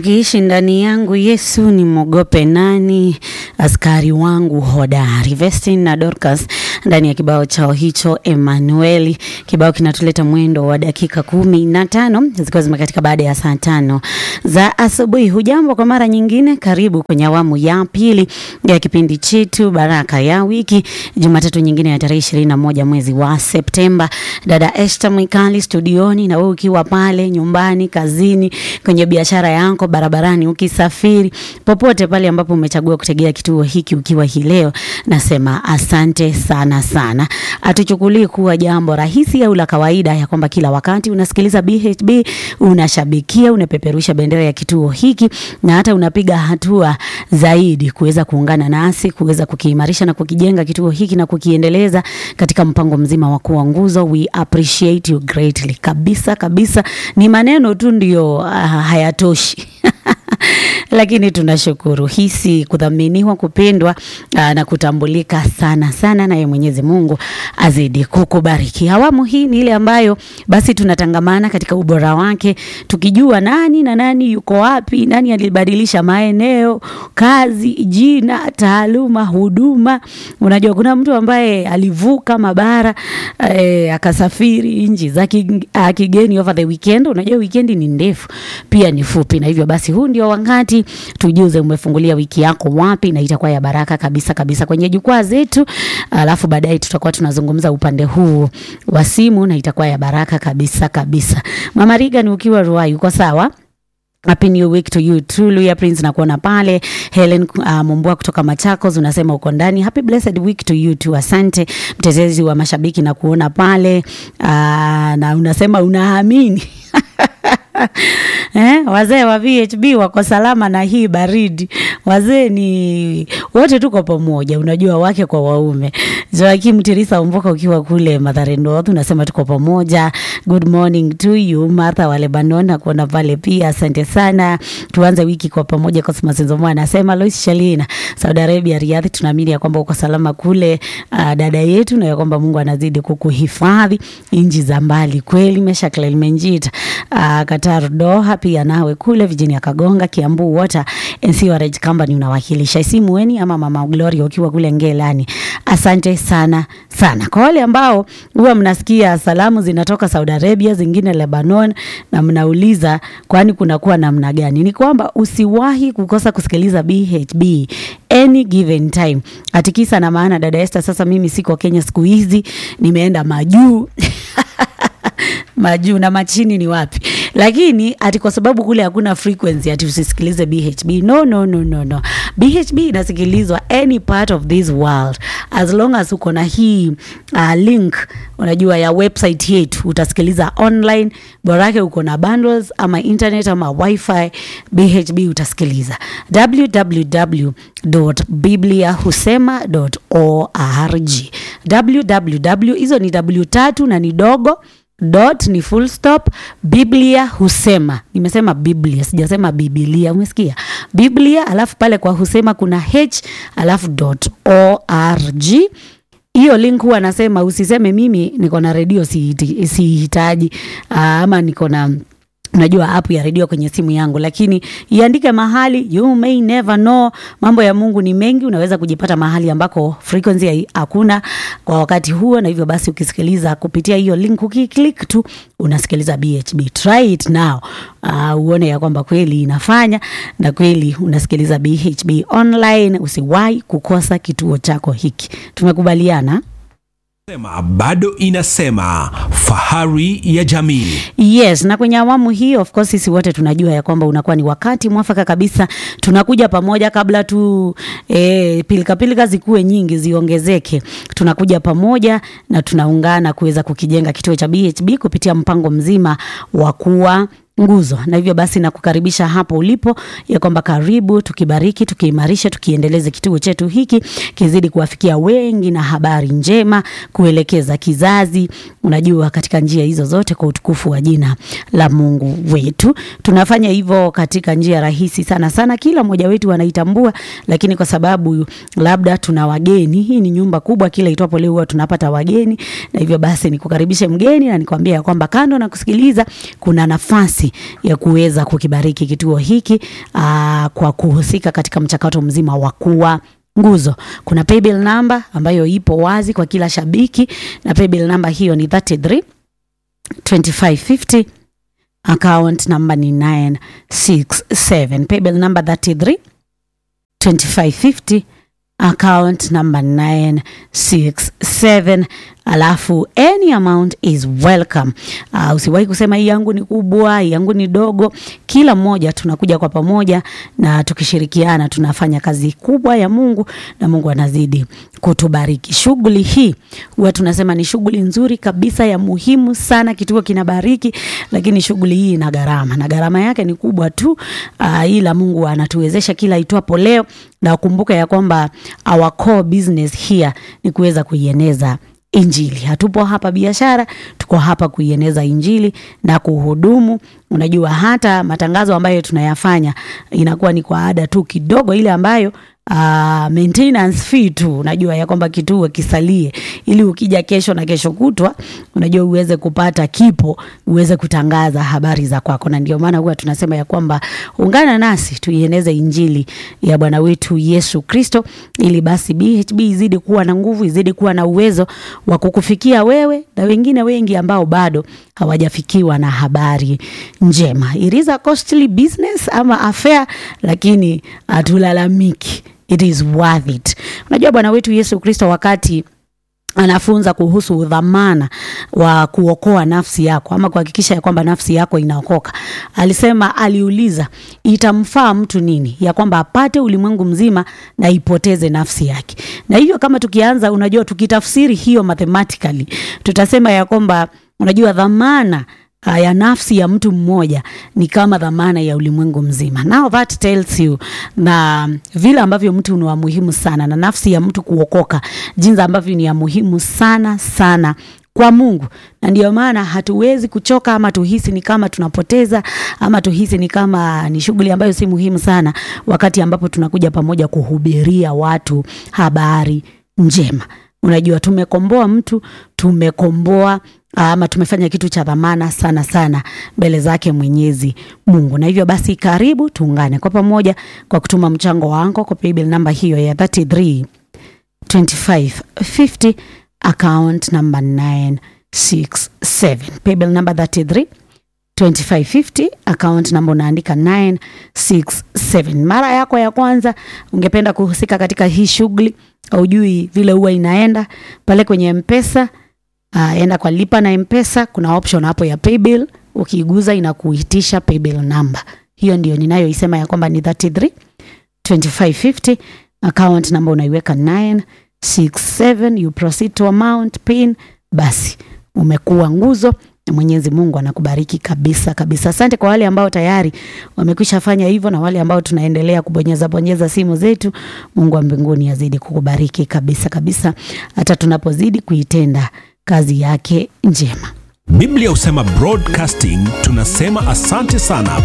Ukiishi ndani yangu Yesu, nimwogope nani? Askari wangu hodari. Vestin na Dorcas ndani ya kibao chao hicho Emanueli. Kibao kinatuleta mwendo wa dakika kumi na tano zikiwa zimekatika baada ya saa tano za asubuhi. Hujambo kwa mara nyingine, karibu kwenye awamu ya pili ya kipindi chetu Baraka ya Wiki, Jumatatu nyingine ya tarehe ishirini na moja mwezi wa Septemba. Dada Esther Mwikali studioni, na wewe ukiwa pale nyumbani, kazini, kwenye biashara yako, barabarani, ukisafiri, popote pale ambapo umechagua kutegea kituo hiki ukiwa hii leo, nasema asante sana sana. Hatuchukulii kuwa jambo rahisi au la kawaida ya kwamba kila wakati unasikiliza BHB, unashabikia, unapeperusha bendera ya kituo hiki na hata unapiga hatua zaidi kuweza kuungana nasi kuweza kukiimarisha na kukijenga kituo hiki na kukiendeleza katika mpango mzima wa kuwa nguzo. We appreciate you greatly. Kabisa kabisa, ni maneno tu ndio uh, hayatoshi lakini tunashukuru hisi kudhaminiwa, kupendwa aa, na kutambulika sana sana, naye Mwenyezi Mungu azidi kukubariki. Awamu hii ni ile ambayo basi tunatangamana katika ubora wake, tukijua nani na nani yuko wapi, nani alibadilisha maeneo, kazi, jina, taaluma, huduma. Unajua kuna mtu ambaye alivuka mabara eh, akasafiri nchi za ki- ah, kigeni over the weekend. Unajua weekend ni ndefu pia ni fupi, na hivyo basi huu ndio wakati tujuze umefungulia wiki yako wapi, na itakuwa ya baraka kabisa kabisa kwenye jukwaa zetu, alafu baadaye tutakuwa tunazungumza upande huu wa simu, na itakuwa ya baraka kabisa kabisa. Mama Riga, ni ukiwa Ruai, uko sawa? Happy New Week to you too. Luya Prince nakuona pale. Helen uh, Mumbua kutoka Machakos unasema uko ndani. Happy blessed week to you too. Asante mtetezi wa mashabiki na kuona pale uh, na unasema unaamini Eh, wazee wa VHB wako salama na hii baridi. Wazee ni wote tuko pamoja, unajua wake kwa waume. Joakim Tirisa Umboka ukiwa kule Mathare North unasema tuko pamoja. Good morning to you Martha wa Lebanon na kuona pale pia, asante sana. Tuanze wiki kwa pamoja. Cosmas Nzomo anasema Lois Shalina, Saudi Arabia Riyadh, tunaamini ya kwamba uko salama kule uh, dada yetu, na ya kwamba Mungu anazidi kukuhifadhi nchi za mbali kweli. Mesha Clement uh, Qatar Doha pia nawe kule Virginia Kagonga Kiambu Water and Sewerage Company unawakilisha Isimueni ama Mama Gloria ukiwa kule Ngelani. Asante sana sana. Kwa wale ambao huwa mnasikia salamu zinatoka Saudi Arabia, zingine Lebanon na mnauliza kwani kunakuwa namna gani? Ni kwamba usiwahi kukosa kusikiliza BHB any given time. Atikisa na maana dada Esther, sasa mimi siko Kenya siku hizi, nimeenda majuu majuu na machini ni wapi? Lakini ati kwa sababu kule hakuna frequency ati usisikilize BHB. No, no, no, no, no. BHB inasikilizwa any part of this world as long as uko na hii uh, link unajua ya website yetu utasikiliza online, borake uko na bundles ama internet ama wifi, BHB utasikiliza www.bibliahusema.org www hizo ni w tatu na ni dogo dot ni full stop biblia husema nimesema biblia sijasema bibilia umesikia biblia alafu pale kwa husema kuna h alafu dot org hiyo link huwa anasema usiseme mimi niko na redio sihitaji si ama niko na unajua app ya redio kwenye simu yangu, lakini iandike mahali, you may never know. Mambo ya Mungu ni mengi, unaweza kujipata mahali ambako frequency hakuna kwa wakati huo, na hivyo basi ukisikiliza kupitia hiyo link, ukiklik tu unasikiliza BHB. Try it now, uh, uone ya kwamba kweli inafanya na kweli unasikiliza BHB online. Usiwahi kukosa kituo chako hiki, tumekubaliana. Sema bado inasema fahari ya jamii. Yes, na kwenye awamu hii of course sisi wote tunajua ya kwamba unakuwa ni wakati mwafaka kabisa, tunakuja pamoja kabla tu e, pilika pilika zikuwe nyingi ziongezeke, tunakuja pamoja na tunaungana kuweza kukijenga kituo cha BHB kupitia mpango mzima wa kuwa nguzo na hivyo basi nakukaribisha hapo ulipo ya kwamba karibu tukibariki tukiimarisha tukiendeleze kituo chetu hiki kizidi kuwafikia wengi na habari njema kuelekeza kizazi unajua katika njia hizo zote kwa utukufu wa jina la mungu wetu tunafanya hivyo katika njia rahisi sana sana kila mmoja wetu anaitambua lakini kwa sababu labda tuna wageni hii ni nyumba kubwa kila itwapo leo huwa tunapata wageni na hivyo basi nikukaribishe mgeni na nikwambia ya kwamba kando na kusikiliza kuna nafasi nafasi ya kuweza kukibariki kituo hiki aa, kwa kuhusika katika mchakato mzima wa kuwa nguzo. Kuna paybill number ambayo ipo wazi kwa kila shabiki, na paybill number hiyo ni 33 2550 account number ni 967 paybill number 33 2550 account number 967 alafu any amount is welcome. Uh, usiwahi kusema hii yangu ni kubwa, hii yangu ni dogo. Kila mmoja tunakuja kwa pamoja na tukishirikiana tunafanya kazi kubwa ya Mungu na Mungu anazidi kutubariki. Shughuli hii huwa tunasema ni shughuli nzuri kabisa ya muhimu sana, kituo kinabariki, lakini shughuli hii ina gharama na gharama yake ni kubwa tu. Uh, ila Mungu anatuwezesha kila itwapo leo, na ukumbuke ya kwamba our core business here ni kuweza kuieneza Injili. Hatupo hapa biashara, tuko hapa kuieneza Injili na kuhudumu. Unajua, hata matangazo ambayo tunayafanya inakuwa ni kwa ada tu kidogo, ile ambayo Uh, maintenance fee tu, unajua ya kwamba kituo kisalie, ili ukija kesho na kesho kutwa, unajua uweze kupata kipo, uweze kutangaza habari za kwako. Na ndio maana huwa tunasema ya kwamba ungana nasi tuieneze injili ya Bwana wetu Yesu Kristo, ili basi BHB izidi kuwa na nguvu, izidi kuwa na uwezo wa kukufikia wewe na wengine wengi ambao bado hawajafikiwa na habari njema. It is a costly business ama affair, lakini hatulalamiki. It is worth it. Unajua Bwana wetu Yesu Kristo wakati anafunza kuhusu udhamana wa kuokoa nafsi yako ama kuhakikisha ya kwamba nafsi yako inaokoka, alisema, aliuliza itamfaa mtu nini ya kwamba apate ulimwengu mzima na ipoteze nafsi yake. Na hivyo kama tukianza, unajua, tukitafsiri hiyo mathematically, tutasema ya kwamba unajua dhamana ya nafsi ya mtu mmoja ni kama dhamana ya ulimwengu mzima. Now that tells you na vile ambavyo mtu ni wa muhimu sana na nafsi ya mtu kuokoka, jinsi ambavyo ni ya muhimu sana sana kwa Mungu, na ndio maana hatuwezi kuchoka ama tuhisi ni kama tunapoteza ama tuhisi ni kama ni shughuli ambayo si muhimu sana, wakati ambapo tunakuja pamoja kuhubiria watu habari njema. Unajua, tumekomboa mtu, tumekomboa ama tumefanya kitu cha dhamana sana sana mbele zake Mwenyezi Mungu. Na hivyo basi, karibu tuungane kwa pamoja kwa kutuma mchango wako kwa paybill namba hiyo ya 33 2550 account number 967 paybill number 33 2550 account namba unaandika 967. Mara yako ya kwanza ungependa kuhusika katika hii shughuli, haujui vile huwa inaenda pale kwenye Mpesa. Uh, enda kwa lipa na Mpesa, kuna option hapo ya paybill, ukiiguza inakuitisha paybill number. Hiyo ndio ninayoisema ya kwamba ni 33 2550 account number unaiweka 967, you proceed to amount pin, basi umekuwa nguzo na Mwenyezi Mungu anakubariki kabisa kabisa. Asante kwa wale ambao tayari wamekwisha fanya hivyo na wale ambao tunaendelea kubonyeza bonyeza simu zetu. Mungu wa mbinguni azidi kukubariki kabisa kabisa, hata tunapozidi kuitenda kazi yake njema. Biblia husema broadcasting, tunasema asante sana